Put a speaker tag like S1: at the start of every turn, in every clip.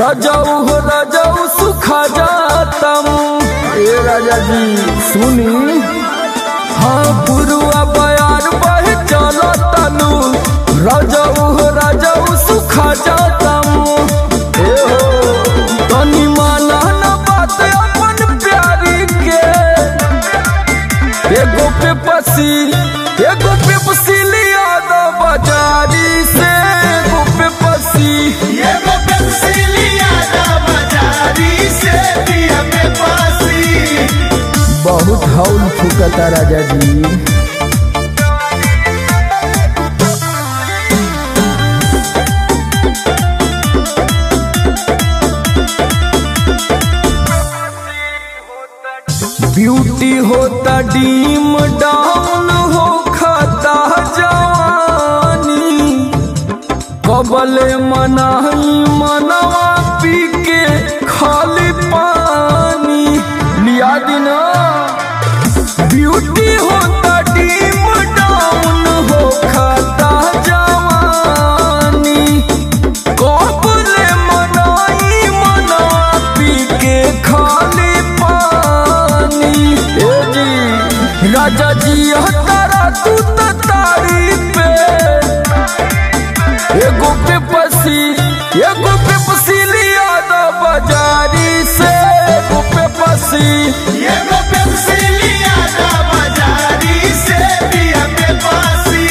S1: राजाऊ हो राजाऊ सुखा जातम ए राजा जी सुनी हाँ पुरुआ बयार बह चलो तनु राजाऊ हो राजाऊ सुखा जातम ए हो तनी माना न बात अपन प्यारी के एगो पे पसी एगो पे पसीलिया दो बाजारी से एगो पे पसी
S2: एगो पेंसिलिया दा बाजारी से दिया पे पासी
S1: बहुत हौल फुकता राजा जी ब्यूटी होता डीम डाउन हो खाता जवानी कबले मनाही मनवा पी के खाली पानी लिया दिना ब्यूटी होता डीम डाउन हो खाता जवानी कबले मनाही मनवा पी के खाली पानी ए जी राजा जी हतारा तू तारी पे एगो पे पसी एगो पे पसीलिया दो बाजारी से एगो पे पसी
S2: एगो पेंसिलिया दा बाजारी से दिया पे पासी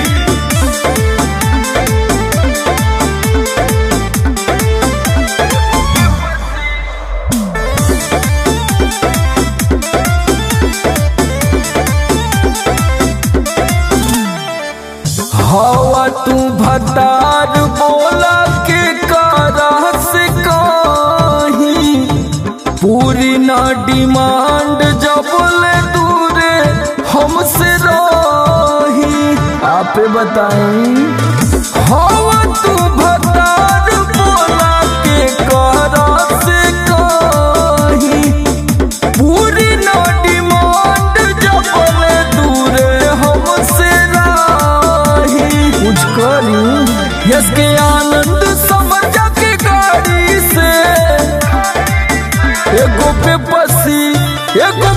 S1: हवा तू भतार बोला के कारा से काही पूरी ना डिमांड जब ले दूरे हमसे रही आप बताई हवा तू भतार बोला के कारा से काही पूरी ना डिमांड जब ले दूरे हमसे राही कुछ करी यस के आनंद समझ के गाड़ी से एगो पे पसी एगो